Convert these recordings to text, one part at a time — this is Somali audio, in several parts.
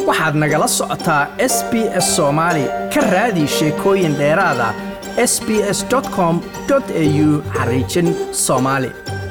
waxaad nagala socotaa s b s soomaali ka raadi sheekooyin dheeraada s b s com au xariijin soomaali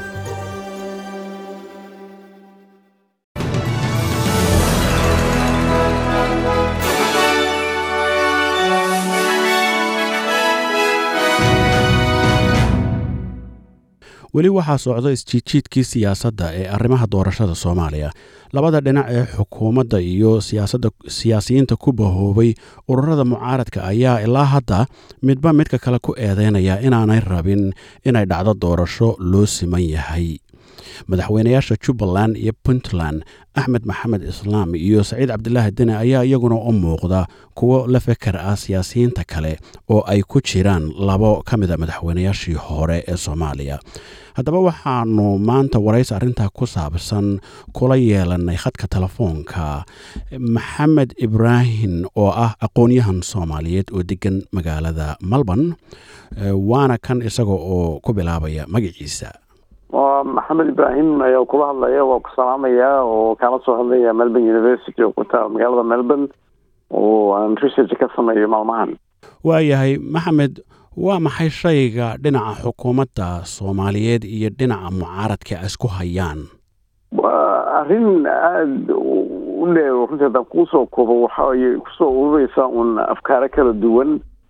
weli waxaa socda isjiidjiidkii siyaasadda ee arrimaha doorashada soomaaliya labada dhinac ee xukuumadda iyo siyaasiyiinta ku bahoobay ururada mucaaradka ayaa ilaa hadda midba midka kale ku eedeynaya inaanay rabin inay dhacdo doorasho loo siman yahay madaxweynayaasha jubbaland iyo puntland axmed maxamed islaam iyo saciid cabdilaahi deni ayaa iyaguna u muuqda kuwo la feker ah siyaasiyiinta kale oo ay ku jiraan labo ka mida madaxweynayaashii hore ee soomaaliya haddaba waxaanu maanta waraysi arrintaa ku saabsan kula yeelanay khadka telefoonka maxamed ibraahim oo ah aqoon-yahan soomaaliyeed oo degan magaalada melbourne waana kan isaga oo ku bilaabaya magaciisa waa maxamed ibraahim ayaa kula hadlaya waa ku salaamayaa oo kaala soo hadlaya melbourne university oo kutaa magaalada melbourne oo aan research ka sameeyo maalmahan waayahay maxamed waa maxay shayga dhinaca xukuumadda soomaaliyeed iyo dhinaca mucaaradka isku hayaan waa arrin aada u dheer runtii haddaan kuusoo koobo waxaay kusoo urureysaa un afkaaro kala duwan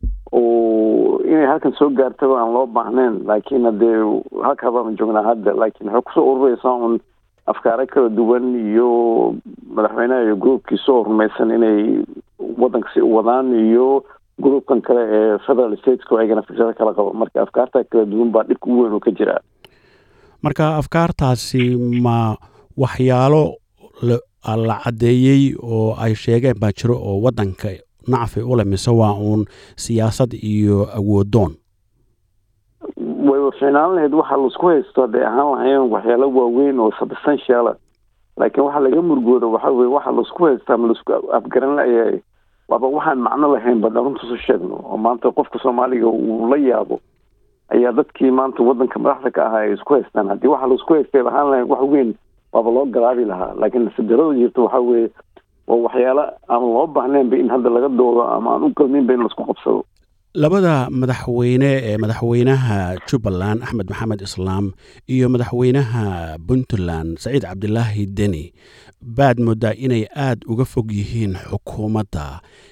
oo inay halkan soo gaartaba aan loo baahnayn laakiin haddee halkaa baanu joognaa hadda laakiin waxay kusoo urureysaa un afkaaro kala duwan iyo madaxweynaha iyo groupkii soo rumaysan inay waddanka si wadaan iyo groupkan kale ee federal stateska ayagana fikrado kala qabo marka afkaarta kala duwan baa dhibka ugu weyn oo ka jira marka afkaartaasi ma waxyaalo la caddeeyey oo ay sheegeen baa jiro oo waddanka nacfi u leh mise waa uun siyaasad iyo awoodoon way fiicnaan lahayd waxaa laisku haysto hadday ahaan lahayn waxyaalo waaweyn oo substantiala laakiin waxaa laga murgooda waxa weye waxa laisku haysta ama laisku afgaran layahay waaba waxaan macno lahayn badna runtuusu sheegno oo maanta qofka soomaaliga uu la yaabo ayaa dadkii maanta waddanka madaxda ka ahaa ay isku haystaan haddii waxa laisku haystay lahaan lahayn wax weyn waaba loo garaabi lahaa laakiin sidarada jirta waxa weeye oo waxyaalo aan loo baahnaynba in hadda laga doodo ama aan u galminba in laisku qabsado labada madaxweyne ee madaxweynaha jubbaland axmed maxamed islaam iyo madaxweynaha puntland saciid cabdilaahi deni baad moodaa inay aada uga fog yihiin xukuumadda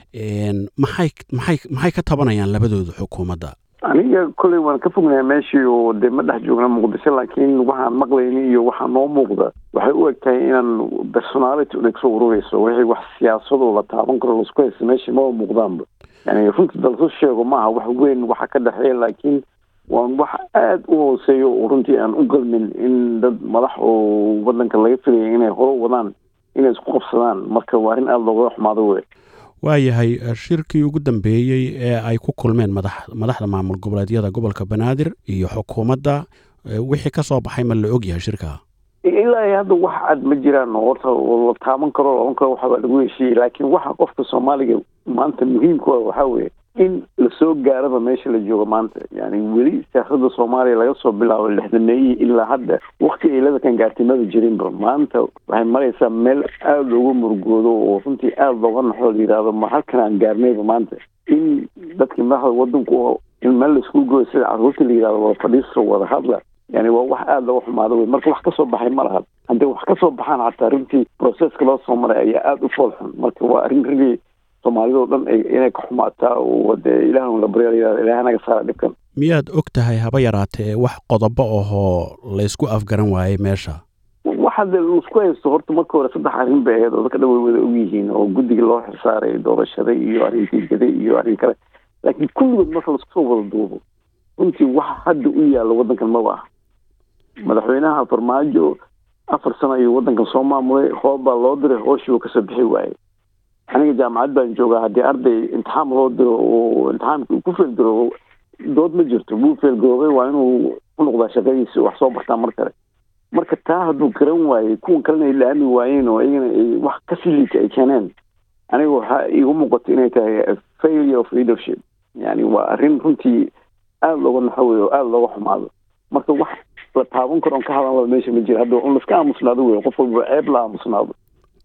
maxay maxay maxay ka tabanayaan labadooda xukuumadda aniga kolley waan ka fognahay meeshii oo dee ma dhex joogna muqdisho laakiin waxaan maqlayni iyo waxaa noo muuqda waxay u eg tahay inaan personality una kasoo urureyso wixii wax siyaasadoo la taaban karo laisku haysta meeshii maba muuqdaanba yani runtii dalsu sheego maaha wax weyn waxa ka dhexeeya laakiin waan wax aada u hooseeyo oo runtii aan u galmin in dad madax oo waddanka laga filaya inay horo wadaan inay isku qabsadaan marka waa arrin aada looga xumaado wey waayahay shirkii ugu dambeeyey ee ay ku kulmeen madax madaxda maamul goboleedyada gobolka banaadir iyo xukuumadda wixii ka soo baxay ma la ogyahay shirka ilaa hadda wax cad ma jiraan horta oo la taaban karo oon karo waxbaa lagu heshiiyey laakiin waxa qofka soomaaliga maanta muhiimka waxaa weeye in lasoo gaaraba meesha la joogo maanta yani weli siyaasada soomaaliya laga soo bilaabo lixdameeyii ilaa hadda wakti ay ladakan gaartay maba jirinba maanta waxay maraysaa meel aada looga murgoodo oo runtii aada looga naxoo la yidhaahdo ma halkan aan gaarnayba maanta in dadkii madaxda wadanku in meel laisku gooyo sida caruurta la yidhahdo wada fadhiisto wada hadla yani waa wax aada looga xumaado wey marka wax kasoo baxay ma laha haddii wax kasoo baxaan xataa runtii processka loo soo maray ayaa aada u foolxun marka waa arrin rigii soomaalidao dhan inay ka xumaataa oo dee ilaah la barya ilaah naga saara dhibkan miyaad og tahay haba yaraatee wax qodobo ahoo laysku afgaran waayey meesha waxa de laisku haysto horta marka hore saddex arrin bay ahayd oo dadka dhan way wada og yihiin oo guddiga loo xilsaaray doorashada iyo arrintii gede iyo arrin kale laakiin kulligood marka laisku soo wada duubo runtii waxa hadda u yaalla waddankan maba ah madaxweynaha farmaajo afar sano ayuu waddankan soo maamulay hoob baa loo diray hooshii uu kasoo bixi waayey aniga jaamacad baan joogaa haddii arday imtixaan loo diro oo imtixaanka uu ku feelgaroobo dood ma jirto wuu feelgaroobay waa inuu ku noqdaa shaqadiisi wax soo bartaa mar kale marka taa hadduu garan waayey kuwan kalena ay laami waayeen oo iyagana ay wax ka sii liita ay keeneen aniga waxaa iigu muuqato inay tahay failure of leadership yani waa arrin runtii aada looga naxo wey oo aada looga xumaado marka wax la taaban karo on ka hadalaba meesha ma jira hadda un laska aamusnaado wey qof walba ceeb la aamusnaado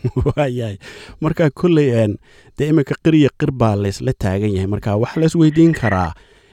waayahay marka kolley dee iminka qirya qir baa laysla taagan yahay marka waxaa la isweydiin karaa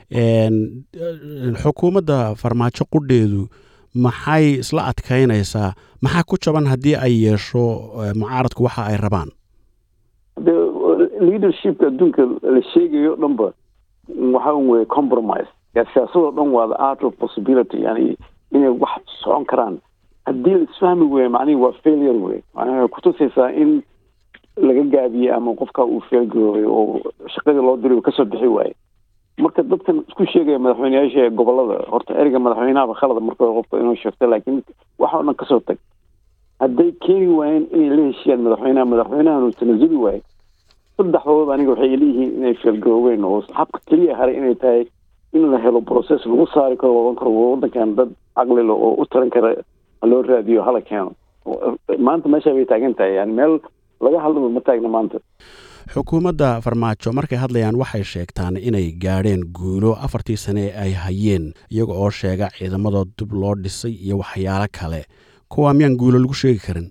xukuumadda farmaajo qudheedu maxay isla adkaynaysaa maxaa ku jaban haddii ay yeesho mucaaradku waxa ay rabaan de leadershipka adduunka la sheegayo dhanba waxa weye compromise siyaasadoo dhan waa the art of possibility yani inay wax socon karaan haddii la isfahmi weeye macnihi waa failure wey macnaha kutusaysaa in laga gaabiyey ama qofka uu feelgaroobay oo shaqadii loo diray kasoo bixi waaye marka dadkan isku sheegaya madaxweyneyaasha gobolada horta ereyga madaxweynahaba khalada marka qofka inuu sheegto laakiin waxa o dhan kasoo tag hadday keeni waayeen inay la heshiyaan madaxweynaha madaxweynahan uu tanasuli waaye saddexdood aniga waxay leeyihiin inay feelgaroobeen oo habka keliya haray inay tahay in la helo process lagu saari karo odan karo wadankan dad caqlilo oo u taran kara loo raadiyo hala keeno maanta meesha bay taagan tahay yani meel laga hadlaba ma taagna maanta xukuumadda farmaajo markay hadlayaan waxay sheegtaan inay gaadheen guulo afartii sane ee ay hayeen iyaga oo sheega ciidamadoo dib loo dhisay iyo waxyaalo kale kuwaa miyaan guulo lagu sheegi karin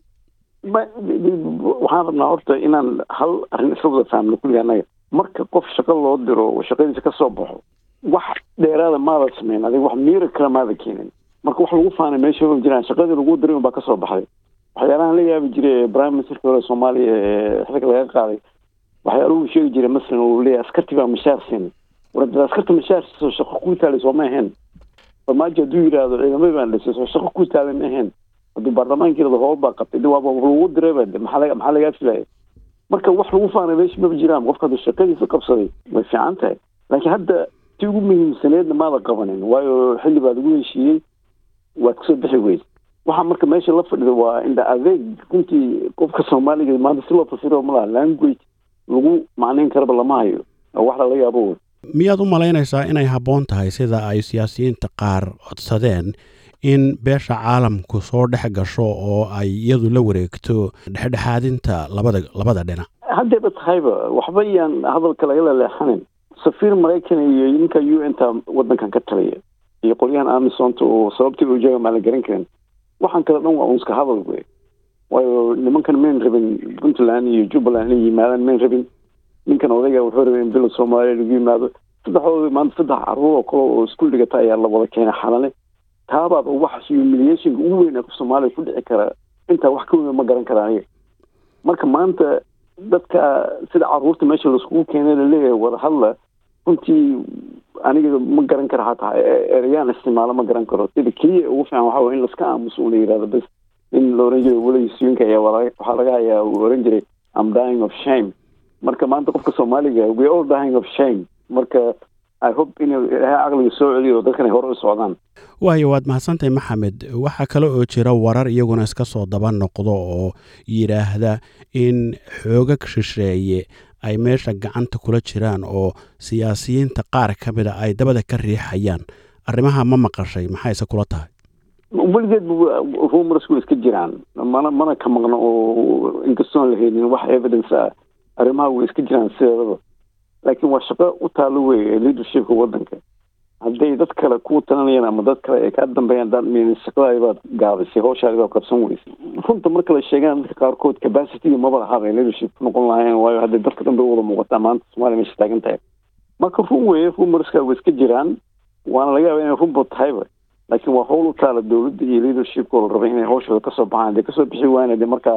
waxaan rabnaa horta inaan hal arrin isla wada fahamno kulliga annaga marka qof shaqo loo diro oo shaqadiisa ka soo baxo wax dheeraada maada sameyn adiga wax miira kale maada keenin marka wax lagu faanay meesha ma jiraan shaqadii lagu diray unbaa kasoo baxday waxyaalahan la yaabi jiray prime ministerka hore soomaaliya ee xilka laga qaaday waxyaaluhu sheegi jiray masalan uu leeyahay askarti baa mashaar siin war askarta mashaar siiso shaqo kuu taalay soo ma ahayn farmaajo hadduu yidhaahdo ciidamada baan dhisay soo shaqo kuu taalay ma ahayn hadduu baarlamaanka yirahdo howl baa qabtay waaba lagu diray ba maxaa maxaa lagaa filaya marka wax lagu faanay meesha maba jiraan qofka hadduu shaqadiisa qabsaday way fiican tahay laakiin hadda ti ugu muhiimsaneedna maada qabanin waayo xilli baa lagu heshiiyey waad kasoo bixi weyd waxaa marka meesha la fadhida waa indha adeeg runtii qofka soomaaliga maanta si loo fasiro malaha language lagu macnayn karaba lama hayo wax lala yaabo wey miyaad u malaynaysaa inay habboon tahay sida ay siyaasiyiinta qaar codsadeen in beesha caalamku soo dhex gasho oo ay iyadu la wareegto dhexdhexaadinta labada labada dhinac haddayba tahayba waxba iyaan hadalka lagala leexanin safiir maraykan iyo ninka u n ta wadankan ka taliya iyo qolyahan amisonta oo sababtii uu jooga maan la garan karin waxaan kale dhan waa unska hadal wey waayo nimankan mayn rabin puntland iyo jubbaland inay yimaadaan mayn rabin ninkan odayga wuxuu rabay in bila soomaaliya lagu yimaado saddexdooda maanta saddex caruur oo kale oo iskuul dhigata ayaa la wada keenay xalale taabaaba wax humiliationka ugu weyn ee qof soomaaliya ku dhici kara intaa wax ka weyn ma garan kara aniga marka maanta dadka sida caruurta meesha laiskugu keenay laleeyahay wada hadla runtii aniga ma garan karo hataa ereyaan isticmaalo ma garan karo sida keliya ugu fiican waxa way in laska aamuso una yidhahdo bas in la oran jiray weligiisuyinka ayaa waxaa laga hayaa uu oran jiray am dying of shame marka maanta qofka soomaaliga we all dying of shame marka i hope in ilaahay caqliga soo celiyo oo dadkan ay hore u socdaan waayo waad mahadsantahay maxamed waxaa kale oo jira warar iyaguna iska soo daba noqdo oo yidhaahda in xoogag shisheeye ay meesha gacanta kula jiraan oo siyaasiyiinta qaar ka mida ay dabada ka riixayaan arrimaha ma maqashay maxayse kula tahay weligeed rumors way iska jiraan mana mana ka maqno oo inkastoon la helin wax evidence ah arrimaha way iska jiraan sideedaba laakiin waa shaqo u taalo wey ee leadershipka wadanka hadday dad kale ku talanayaan ama dad kale ay kaa dambeeyaan dad shaqadaadi baad gaabisay hawshaadi baad qabsan weysay runta marka la sheegaan dadka qaarkood capacity maba lahaabay leadership noqon lahayn waayo hadday dadka dhan bay wada muuqataa maanta soomaaliya meesha taagan tahay marka run weeye rumorska way iska jiraan waana laga yaaba inay runba tahayba laakiin waa howl u taala dowladda iyo leadershipka oo la rabay inay hawshooda kasoo baxaan hadday kasoo bixi waayeen hadee markaa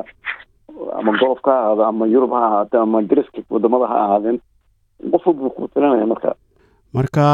ama golofka ha ahaado ama yurub ha ahaato ama dariska wadamada ha ahaadeen qof walba ku talinaya marka marka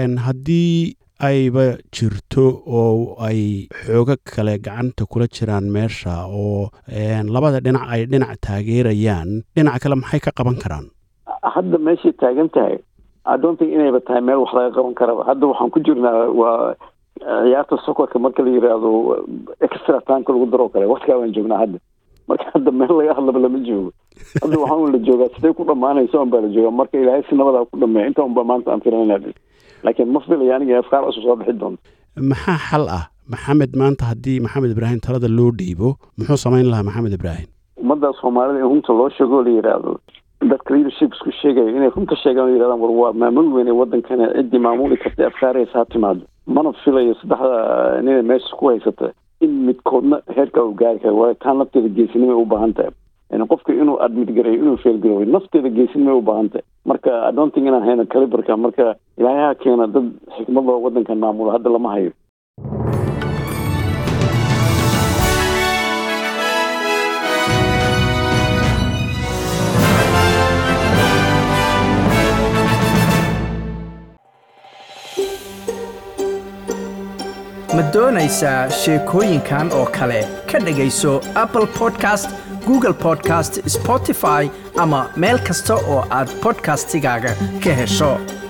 haddii ayba jirto oo ay xoogo kale gacanta kula jiraan meesha oo labada dhinac ay dhinac taageerayaan dhinac kale maxay ka qaban karaan hadda meeshay taagan tahay adonta inayba tahay meel wax laga qaban karaba hadda waxaan ku jirnaa waa ciyaarta sokorka marka la yiraahdo extra timeka lagu daroo kale waktigaa baan joognaa hadda marka hadda meel laga hadlaba lama joogo hadda waxaan la joogaa siday ku dhamaanaysa un baa la joogaa marka ilaahay si nabadaa ku dhameeya inta un baa maanta aan filanayna laakiin ma filaya aniga afkaar cusub soo bixi doonto maxaa xal ah maxamed maanta haddii maxamed ibraahim talada loo dhiibo muxuu samayn lahaa maxamed ibraahim ummadda soomaalida in runta loo sheego la yidhaahdo dadka leadership isku sheegayo inay runta sheegaan o yidhahdaan war waa maamul weyne wadankana ciddii maamuli kartay afkaaraysa ha timaado mana filayo saddexda nina meesha ku haysata in midkoodna heerkaa u gaari kara waayo taan lafteeda geesinimay u baahan tahay qofka inuu admit gareeyo inuu feelgarooyo nafteeda geesin may u baahantay marka adonting inaan hayno caliberka marka ilaahaha keena dad xikmadoo waddankan maamulo hadda lama hayo ma doonaysaa sheekooyinkan oo kale ka dhegayso apple podcast google podcast spotify ama meel kasta oo aad bodkastigaaga ka hesho